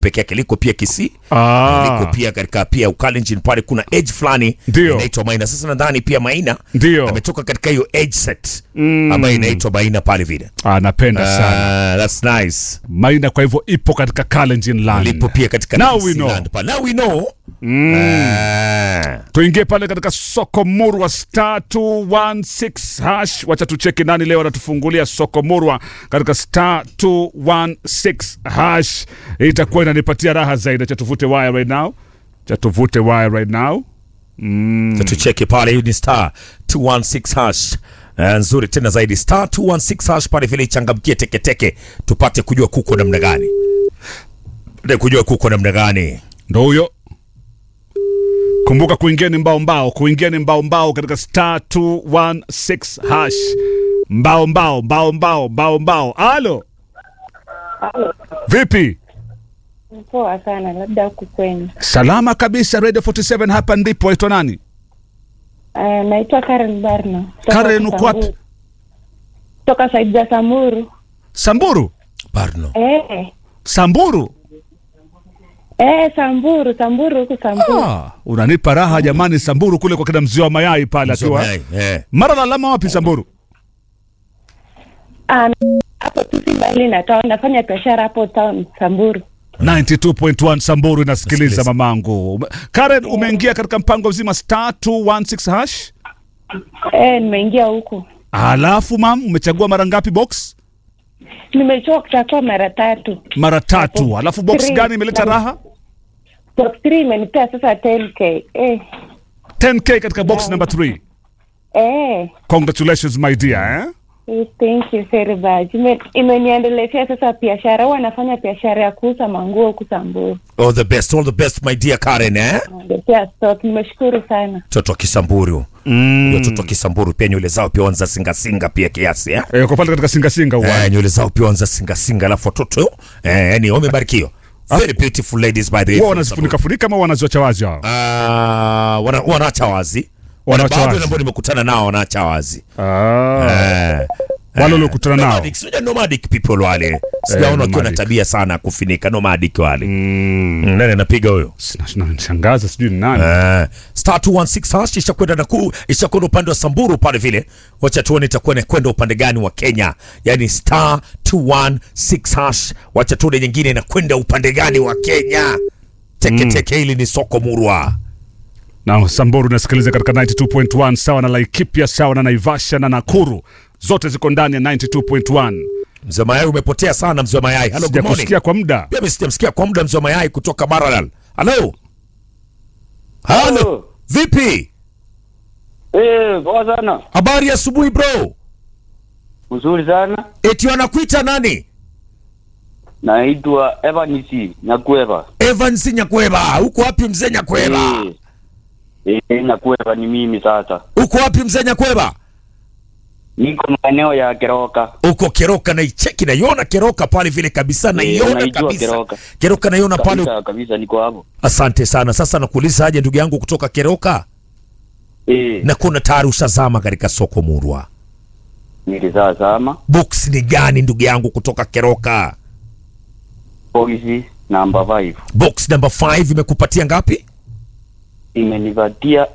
peke yake liko pia Kisii Ah. liko pia katika pia Ukalenjin pale kuna edge fulani Ndio. inaitwa Maina. Sasa nadhani pia Maina Ndio. ametoka katika hiyo edge set ambayo inaitwa Maina pale vile. Ah, napenda sana Ah, that's nice. Maina, kwa hivyo ipo katika Kalenjin land. Lipo pia katika Now Kisii we know. land pale. Now we know. Ah. tuingie pale katika soko murwa star 216 hash. Wacha tucheki nani leo anatufungulia soko murwa katika star 216 hash. Hii itakuwa inanipatia raha zaidi. Cha tuvute wire right now, cha tuvute wire right now. Sasa tucheke pale, hiyo ni star 216 hash. Eh, nzuri tena zaidi star 216 hash pale vile ichangamkie teketeke tupate kujua kuko namna gani. Tupate kujua kuko namna gani. Ndo huyo. Kumbuka kuingia ni mbao mbao, kuingia ni mbao mbao katika star 216 hash. Mbao mbao mbao mbao mbao mbao. Alo, vipi? Poa sana, labda huku kwenu. Salama kabisa. Radio 47 hapa ndipo. Waitwa nani? Uh, naitwa Karen Barno. Kutoka Karen, uko wapi? Samburu. Kutoka saidi za Samburu. Samburu. Barno. Eh, Samburu. eh, Samburu, Samburu huku Samburu. Ah, unanipa raha jamani. Samburu kule kwa kina mzee wa mayai pale akiwa Mayai, eh. mara lalama wapi Samburu? Ah, hapo tu si mbali na town, nafanya biashara hapo town Samburu. 92.1 Samburu inasikiliza Nasikiliza. mamangu. Ume- Karen, umeingia katika mpango mzima star 216 hash. Eh, nimeingia huku. Alafu mam, umechagua mara ngapi box? Nimechoka kutakuwa mara tatu. Mara tatu. Alafu box Three. gani imeleta raha? Box 3 imenipea sasa 10k. Eh, 10k katika box number 3. eh. Congratulations my dear, eh? Yes, Thank you very much. Ime- Imeniendelezea sasa biashara. Huwa nafanya biashara ya kuuza manguo huku Samburu. All the best, all the best my dear Karen eh? Naendelea stock. Nimeshukuru sana. Mtoto wa Kisamburu. Mm. Watoto wa Kisamburu pia nywele zao pia wanza singa singa pia kiasi eh? Eh, kwa pale katika singa singa huwa. Eh, nywele zao pia wanza singa singa alafu watoto eh, yani wamebarikiwa. Very beautiful ladies by the way. Wao from wanazifunika funika ama wanaziwacha wazi hao? Ah, wana, wanaacha wazi. Wanaacha Wana baadhi wazi. ambao nimekutana nao wanaacha wazi. Ah. Eh. Wale uliokutana nao. Nomadic, sijui nomadic people wale. Sijaona wakiwa na nomadic. tabia sana ya kufinika nomadic wale. Mm. Nani anapiga huyo? Shangaza sijui ni nani. Eh, star 216 hash ishakwenda na kuu ishakwenda upande wa Samburu pale vile. Wacha tuone itakuwa inakwenda upande gani wa Kenya. Yaani star 216 hash. Wacha tuone nyingine inakwenda upande gani wa Kenya. Teke teke hili ni soko murwa. na Samburu nasikiliza katika 92.1 sawa na Laikipia sawa na Naivasha na Nakuru zote ziko ndani ya 92.1. Mzee wa mayai umepotea sana mzee wa mayai. Hello, good morning. Sijakusikia kwa muda. Pia mimi sijamsikia kwa muda mzee wa mayai kutoka Maralal. Hello. Hello. Hello. Vipi? Eh, poa sana. Habari ya asubuhi bro. Mzuri sana. Eti wanakuita nani? Naitwa Evanisi Nyakweva. Evans Nyakweba. Uko wapi mzee Nyakweba? Eh, eh, Nyakweva ni mimi sasa. Uko wapi mzee Nyakweba? Niko maeneo ya Keroka. Uko Keroka na icheki naiona Keroka pale vile kabisa naiona naijua kabisa. Keroka. Keroka naiona pale. Kabisa kabisa niko hapo. Asante sana. Sasa nakuuliza aje ndugu yangu kutoka Keroka? Eh, Na kuna tayari ushazama katika soko murwa. nilizaa sama. Box ni gani ndugu yangu kutoka Keroka? Polisi namba 5. Box number 5 imekupatia ngapi? Imenipatia